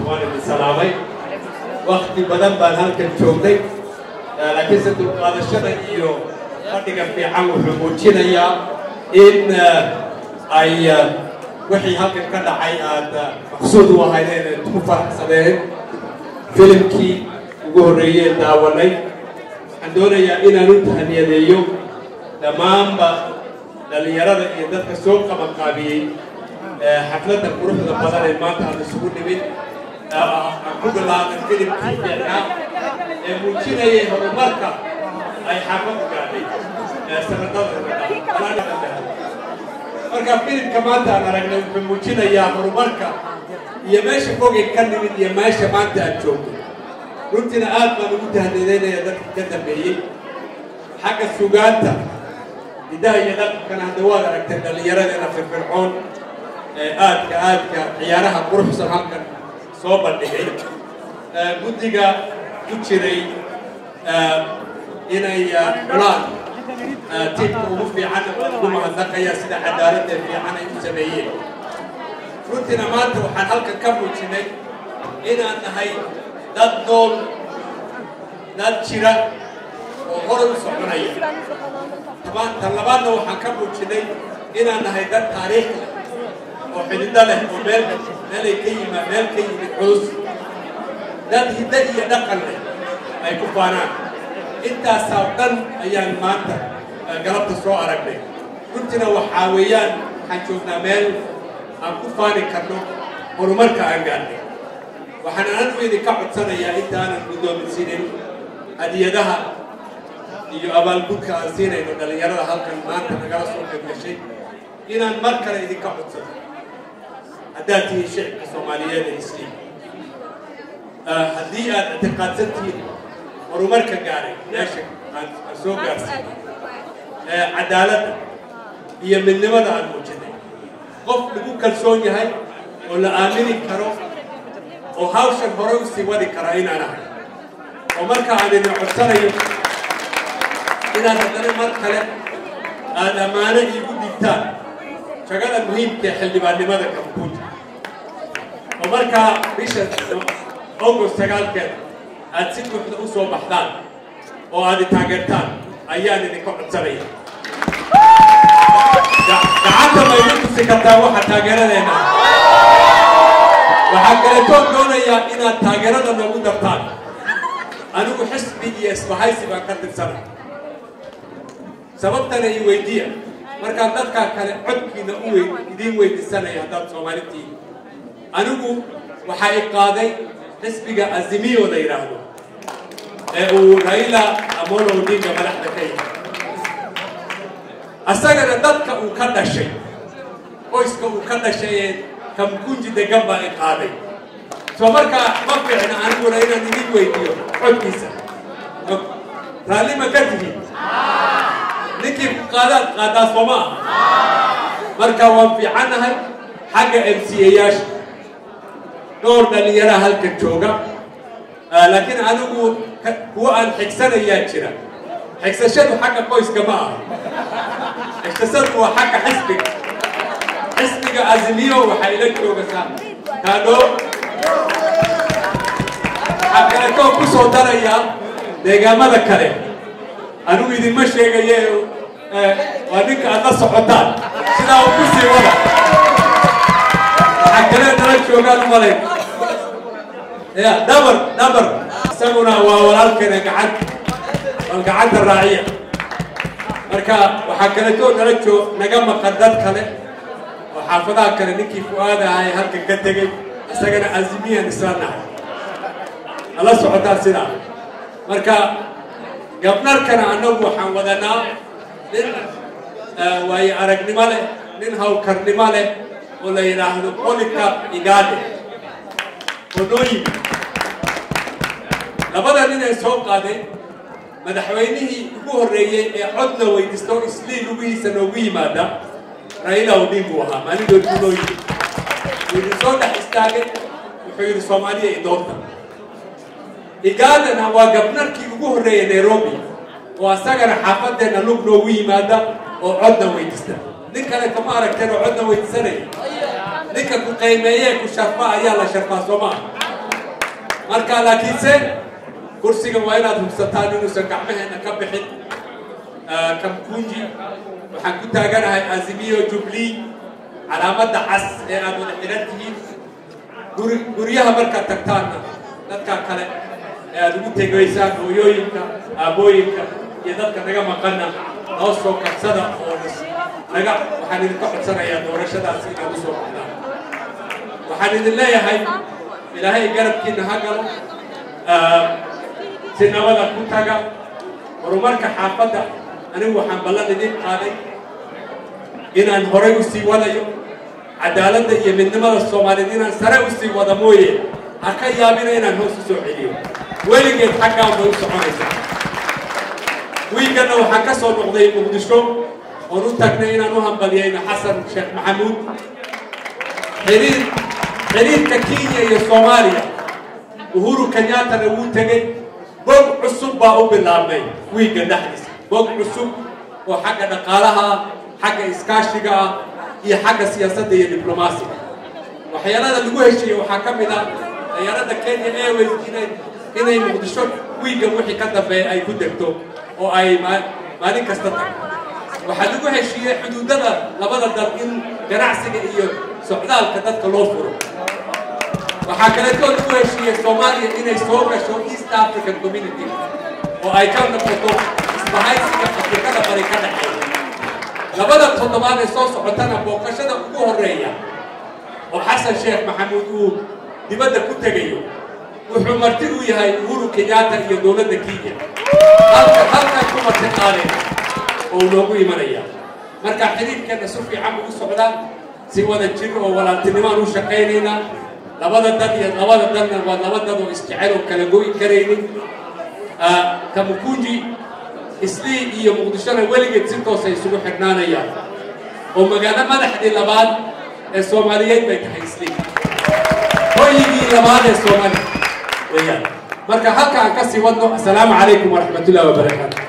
waan idin salaamay wakti badan baan halkan joognay laakiinse dulqaadashada iyo fadhiga fiican wuxuu muujinayaa in ay wixii halkan ka dhacay aad maqsuud u ahaydeen eed ku faraxsadeen filimkii ugu horreeyeen daawanay waxaan doonayaa inaan u tahniyadeeyo dhammaanba dhallinyarada iyo dadka soo qabanqaabiyey xafladda quruxda badan ee maanta aan isugu nimid aan ku bilaabay filimkii fiicnaa ee muujinayay horumarka ay xaafadu gaadhay sanadada marka filimka maanta aan aragnay wuxuu muujinayaa horumarka iyo meesha fogay ka nimid iyo meesha maanta aan joogno runtiina aad baan ugu tahniyadeynaya dadka ka dambeeyey xagga sugaanta hidaha iyo dhaqankana hadda waad aragtay dhallinyaradeena firfircoon ee aadka aadka ciyaaraha quruxsan halkan soo bandhigay guddiga ku jiray inay xulaan tiibka ugu fiican ugu mahadnaqaya sida cadaaladda fiican ay u sameeyeen runtiina maanta waxaan halkan ka muujinay inaan nahay dad nool dad jira oo horay u soconaya tan labaadna waxaan ka muujinay inaan nahay dad taariikh leh oo xidhido leh oo meel meelay ka yima meel ka yimid culus dad hiddo iyo dhaqan leh ay ku faanaan intaasaa dhan ayaan maanta galabta soo aragnay runtiina waxaa weeyaan waxaan joognaa meel aan ku faani karno horumarka aan gaadnay waxaan anigu idinka codsanayaa intaanan guddoominsiinin hadiyadaha iyo abaalgudka aan siinayno dhallinyarada halkan maanta nagala soo qayb gashay inaan mar kale idinka codsano haddaad tihiin shicibka soomaaliyeed ee isliim haddii aad ictiqaadsan tihiin horumarka gaaray meesha aan soo gaarsiin cadaaladda iyo midnimada aan muujinay qof lagu kalsoon yahay oo la aamini karo oo hawshan hore u sii wadi karaa inaan ahay oo marka aan idin codsanayo inaad haddana mar kale aad ammaano iigu dhigtaan jagada muhiimka ee xildhibaannimada kambuuja oo markaa bisha august sagaalkeeda aad si buuxda u soo baxdaan oo aad i taageertaan ayaan idinka codsanaya gacanta ma idin tusi kartaa waxa taageeradeena waxaa kaletoon doonayaa inaad taageerada noogu dartaan anigu xisbi iyo isbahaysi baan ka tirsana sababtana i weydiiya markaan dadkaa kale codkiina u wey idiin weydiisanaya haddaad soomaalitiin anigu waxaa i qaaday xisbiga azimiyo la yidhaahdo ee uu raila amolo odinga madaxda ka yahay asagana dadka uu ka dhashay qoyska uu ka dhashay ee kamkunji degan baa i qaaday soo markaa ma fiicna aniguna inaan idin weydiiyo codkiisa raalli ma ka tihiin ninkii ku qaadaad qaadaa soo ma aha marka waan fiicannahay xagga m c ayaasha dhowr dhallinyaraha halkan jooga laakiin anigu kuwa aan xigsanayaa jira xigsashadu xagga qoyska ma aha xigsashadu waa xagga xisbiga xisbiga azimiyo waxaa ila joogasaa kaadho waxaa kaleetoo ku soo darayaa deegaamada kale anigu idinma sheegaye waa ninka aad la socotaan sidaa u ku sii wada waxaa kale nala joogaan u malay ya dhabar dhabar isaguna waa walaalkeena gacan wal gacanta raaciya marka waxaa kaleetoo nala joog naga maqan dad kale oo xaafadaha kale ninkii fu-aada ahay halkan ka tegey isagana azimiyan isla nahay nala socotaan sidaa marka gabnarkana annagu waxaan wadanaa nin waayo aragnimo leh nin hawlkarnimo leh oo la yidhaahdo bolika igaade oo noo yimi labada nin ee soo qaaday madaxweynihii ugu horreeyey ee codna weydiisto islii lugihiisa noogu yimaada raila odingu ahaa maalindood buu noo yimi wuu idin soo dhex istaagay wuxuu yidhi soomaaliya i doorta igaadana waa gabnarkii ugu horreeyay nairobi oo asagana xaafadeenna lug noogu yimaada oo codna weydiista nin kale kama aragteen oo codna weydiisanaya ninka ku qiimeeyee ku sharfa ayaa la sharfaa soo maaha marka laakiinse kursiga waa inaad hubsataan inuusan gacmaheenna ka bixin kamkunji waxaan ku taaganahay azimiyo jubli calaamadda cas ee aad wada xidhan tihiin guri guryaha markaad tagtaanna dadka kale ee aad ugu tegaysaan hooyooyinka aabooyinka iyo dadka naga maqanna noo soo kabsada oo naga waxaan idinka codsanayaa doorashadaasi inaad u soo baxdaan waxaan idin leeyahay ilaahay garabkiina ha galo si nabada ku taga horumarka xaafadda anigu waxaan ballan idin qaaday inaan horay u sii wadayo cadaaladda iyo midnimada soomaaliyeed inaan sare u sii wada mooye ha ka yaabina inaan hoos u soo celiyo weligeed xaggaan bay u soconaysaa wiiganna waxaan ka soo noqday muqdisho oon u tagnay inaan u hambaliyayno xasan sheekh maxamuud xiriir xiriirka kenya iyo soomaaliya uhuru kenyaatana wuu tegey bog cusub baa u bilaabmay wiigga dhexdiisa bog cusub oo xagga dhaqaalaha ah xagga iskaashiga ah iyo xagga siyaasadda iyo diblomaasiga waxyaalada lagu heshiiyey waxaa ka mid ah dayaaradda kenya airways inay inay muqdisho wiigga wixii ka dambeeya ay ku degto oo ay maalin kasta tagto waxaa lagu heshiiyey xuduudada labada dal in ganacsiga iyo socdaalka dadka loo furo waxaa kaleetoo lagu heshiiyey soomaaliya inay soo gasho east african community oo ay ka noqoto isbahaysiga afrikada bari ka dhexeeya labada toddobaad ee soo socotana booqashada ugu horeeya oo xasan sheekh maxamuud uu dibadda ku tegayo wuxuu marti u yahay uhuru kenyaata iyo dowladda kenya halka halkan ku marti qaadeen oo noogu imanaya marka xiriirkeenna si fiican ugu socdaa si wada jir oo walaaltinimaan u shaqaynaynaa labada dad iyo labada dadna waa laba dad oo isjecel oo kala goyi karaynin kamukunji islii iyo muqdishona weligeed si toosa isugu xidhnaanayaan oo magaalo madaxdii labaad ee soomaaliyeed bay tahay islii hoyigii labaad ee soomaaliya weeyaan marka halka aan kasii wadno assalaamu calaykum waraxmatullahi wabarakaatu